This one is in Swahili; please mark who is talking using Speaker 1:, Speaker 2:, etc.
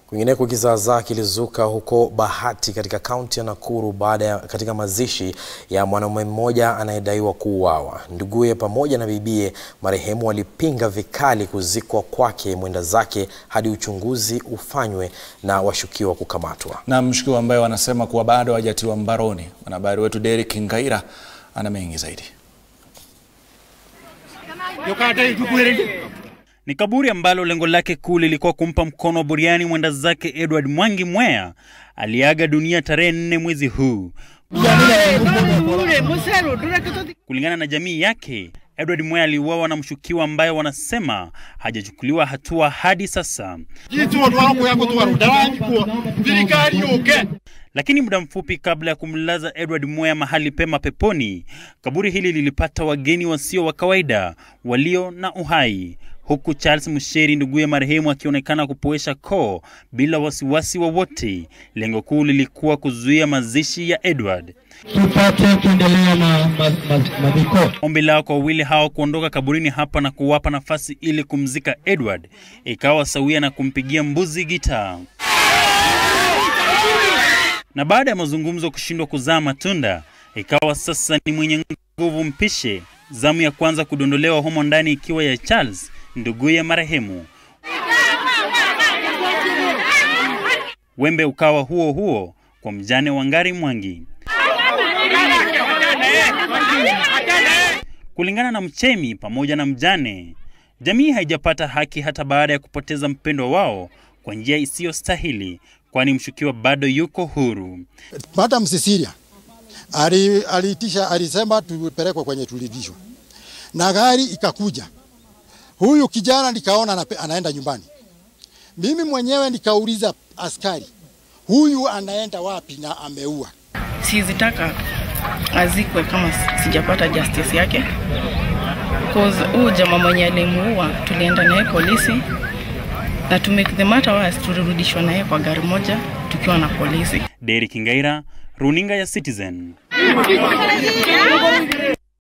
Speaker 1: Kwingineko, kizaazaa kilizuka huko Bahati katika kaunti ya Nakuru baada ya katika mazishi ya mwanaume mmoja anayedaiwa kuuawa. Nduguye pamoja na bibie marehemu walipinga vikali kuzikwa kwake mwenda zake hadi uchunguzi ufanywe na washukiwa kukamatwa.
Speaker 2: Na mshukiwa ambaye wanasema kuwa bado hajatiwa mbaroni. Mwanahabari wetu Derek Ngaira ana mengi zaidi.
Speaker 3: Ni kaburi ambalo lengo lake kuu lilikuwa kumpa mkono wa buriani mwenda zake Edward Mwangi Mwea aliaga dunia tarehe nne mwezi huu. Kulingana na jamii yake, Edward Mwea aliuawa na mshukiwa ambaye wanasema hajachukuliwa hatua hadi sasa. Lakini muda mfupi kabla ya kumlaza Edward Mwea mahali pema peponi, kaburi hili lilipata wageni wasio wa kawaida walio na uhai, huku Charles Musheri nduguye marehemu akionekana kupoesha koo bila wasiwasi wowote. Lengo kuu lilikuwa kuzuia mazishi ya Edward.
Speaker 4: tupate kuendelea na maziko.
Speaker 3: Ombi lao kwa wawili hao kuondoka kaburini hapa na kuwapa nafasi ili kumzika Edward ikawa sawia na kumpigia mbuzi gitaa. Na baada ya mazungumzo kushindwa kuzaa matunda, ikawa sasa ni mwenye nguvu mpishe, zamu ya kwanza kudondolewa humo ndani ikiwa ya Charles nduguye marehemu. Wembe ukawa huo huo kwa mjane Wangari Mwangi. Kulingana na mchemi pamoja na mjane, jamii haijapata haki hata baada ya kupoteza mpendwa wao kwa njia isiyostahili, kwani mshukiwa bado yuko huru.
Speaker 5: Madam Cecilia ali- aliitisha, alisema tupelekwe kwenye tulivishwa, na gari ikakuja. Huyu kijana nikaona anape- anaenda nyumbani. Mimi mwenyewe nikauliza askari, huyu anaenda wapi na ameua?
Speaker 6: Sizitaka azikwe kama sijapata justice yake, cause huyu jamaa mwenye alimuua tulienda naye polisi na to make the matter worse, tulirudishwa naye kwa gari moja tukiwa na polisi.
Speaker 3: Derek Ngaira, runinga ya Citizen.